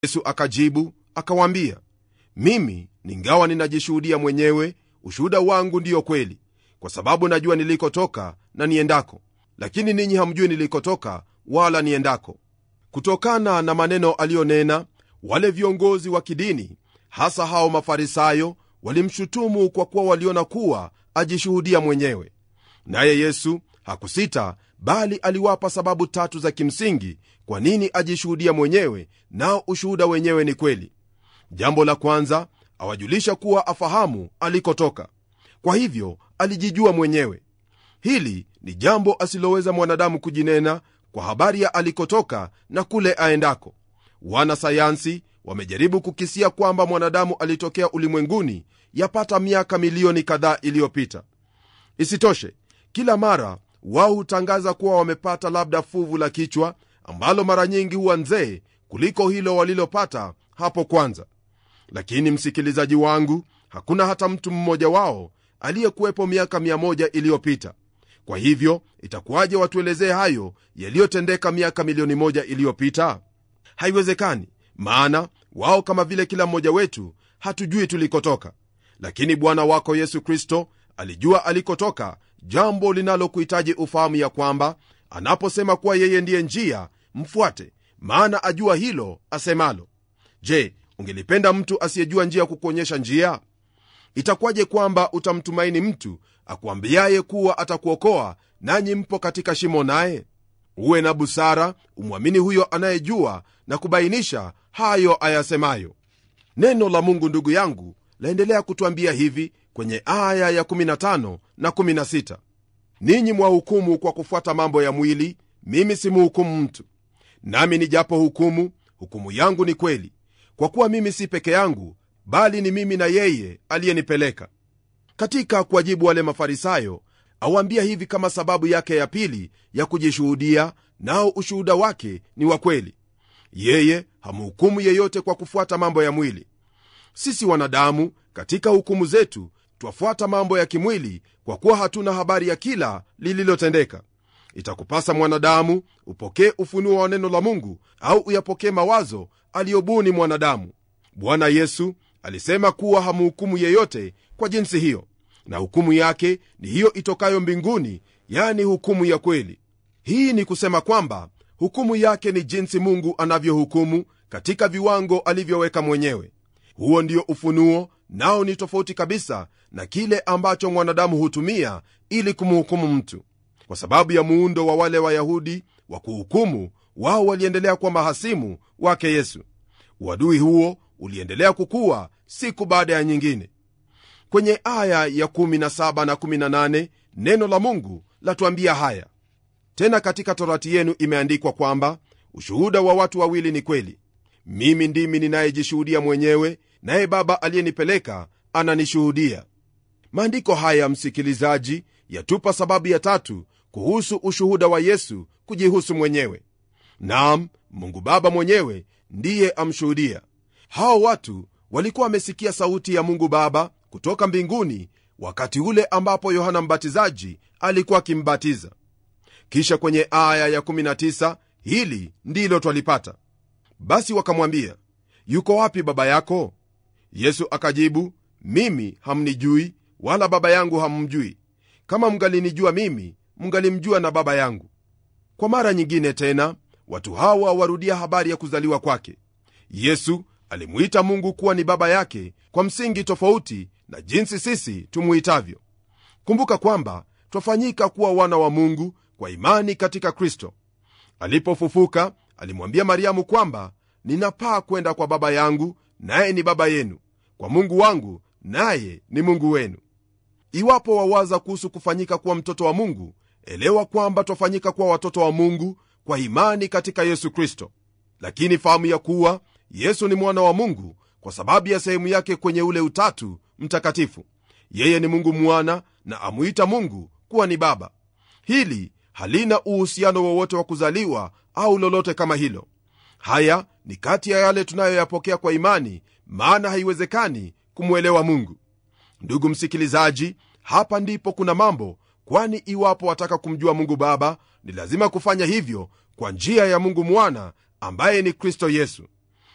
yesu akajibu akawaambia mimi ningawa ninajishuhudia mwenyewe ushuhuda wangu ndiyo kweli kwa sababu najua nilikotoka na niendako lakini ninyi hamjui nilikotoka wala niendako kutokana na maneno aliyonena wale viongozi wa kidini hasa hao mafarisayo walimshutumu kwa kuwa waliona kuwa ajishuhudia mwenyewe naye yesu hakusita bali aliwapa sababu tatu za kimsingi kwa nini ajishuhudia mwenyewe nao ushuhuda wenyewe ni kweli jambo la kwanza awajulisha kuwa afahamu alikotoka kwa hivyo alijijua mwenyewe hili ni jambo asiloweza mwanadamu kujinena kwa habari ya alikotoka na kule aendako wanasayansi wamejaribu kukisia kwamba mwanadamu alitokea ulimwenguni yapata miaka milioni kadhaa iliyopita isitoshe kila mara wao hutangaza kuwa wamepata labda fuvu la kichwa ambalo mara nyingi huwa nzee kuliko hilo walilopata hapo kwanza lakini msikilizaji wangu hakuna hata mtu mmoja wao aliyekuwepo miaka 1 iliyopita kwa hivyo itakuwaje watuelezee hayo yaliyotendeka miaka milioni moja iliyopita haiwezekani maana wao kama vile kila mmoja wetu hatujui tulikotoka lakini bwana wako yesu kristo alijua alikotoka jambo linalokuhitaji ufahamu ya kwamba anaposema kuwa yeye ndiye njia mfuate maana ajua hilo asemalo je ungelipenda mtu asiyejua njia kukuonyesha njia itakuwaje kwamba utamtumaini mtu akuambiaye kuwa atakuokoa nanyi mpo katika shimo naye uwe na busara umwamini huyo anayejua na kubainisha hayo ayasemayo neno la mungu ndugu yangu laendelea kutwambia hivi kwenye aya ya 15 na 16 ninyi mwahukumu kwa kufuata mambo ya mwili mimi simuhukumu mtu nami nijapo hukumu hukumu yangu ni kweli kwa kuwa mimi si peke yangu bali ni mimi na yeye aliyenipeleka katika kuwajibu wale mafarisayo awaambia hivi kama sababu yake ya pili ya kujishuhudia nao ushuhuda wake ni wa kweli yeye hamhukumu yeyote kwa kufuata mambo ya mwili sisi wanadamu katika hukumu zetu twafuata mambo ya kimwili kwa kuwa hatuna habari ya kila lililotendeka itakupasa mwanadamu upokee ufunuo wa neno la mungu au uyapokee mawazo aliyobuni mwanadamu bwana yesu alisema kuwa hamhukumu yeyote kwa jinsi hiyo na hukumu yake ni hiyo itokayo mbinguni yani hukumu ya kweli hii ni kusema kwamba hukumu yake ni jinsi mungu anavyohukumu katika viwango alivyoweka mwenyewe huo ndio ufunuo nao ni tofauti kabisa na kile ambacho mwanadamu hutumia ili kumhukumu mtu kwa sababu ya muundo wa wale wayahudi wa kuhukumu wao waliendelea kuwa mahasimu wake yesu uadui huo uliendelea kukuwa siku baada ya nyingine kwenye aya ya 17 na 18 neno la mungu latuambia haya tena katika torati yenu imeandikwa kwamba ushuhuda wa watu wawili ni kweli mimi ndimi ninayejishuhudia mwenyewe naye baba aliyenipeleka ananishuhudia maandiko haya msikilizaji yatupa sababu ya tatu kuhusu ushuhuda wa yesu kujihusu mwenyewe nam mungu baba mwenyewe ndiye amshuhudia hao watu walikuwa wamesikia sauti ya mungu baba kutoka mbinguni wakati ule ambapo yohana mbatizaji alikuwa akimbatiza kisha kwenye aya ya 19 hili ndilo twalipata basi wakamwambia yuko wapi baba yako yesu akajibu mimi hamnijui wala baba yangu hammjui kama mngalinijua mimi mngalimjua na baba yangu kwa mara nyingine tena watu hawa warudia habari ya kuzaliwa kwake yesu alimuita mungu kuwa ni baba yake kwa msingi tofauti na jinsi sisi tumuitavyo kumbuka kwamba twafanyika kuwa wana wa mungu kwa imani katika kristo alipofufuka alimwambia mariamu kwamba ninapaa kwenda kwa baba yangu naye ni baba yenu kwa mungu wangu naye ni mungu wenu iwapo wawaza kuhusu kufanyika kuwa mtoto wa mungu elewa kwamba twafanyika kuwa watoto wa mungu kwa imani katika yesu kristo lakini fahamu ya kuwa yesu ni mwana wa mungu kwa sababu ya sehemu yake kwenye ule utatu mtakatifu yeye ni mungu mwana na amuita mungu kuwa ni baba hili halina uhusiano wowote wa kuzaliwa au lolote kama hilo haya ni kati ya yale tunayoyapokea kwa imani maana haiwezekani kumwelewa mungu ndugu msikilizaji hapa ndipo kuna mambo kwani iwapo wataka kumjua mungu baba ni lazima kufanya hivyo kwa njia ya mungu mwana ambaye ni kristo yesu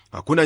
hakuna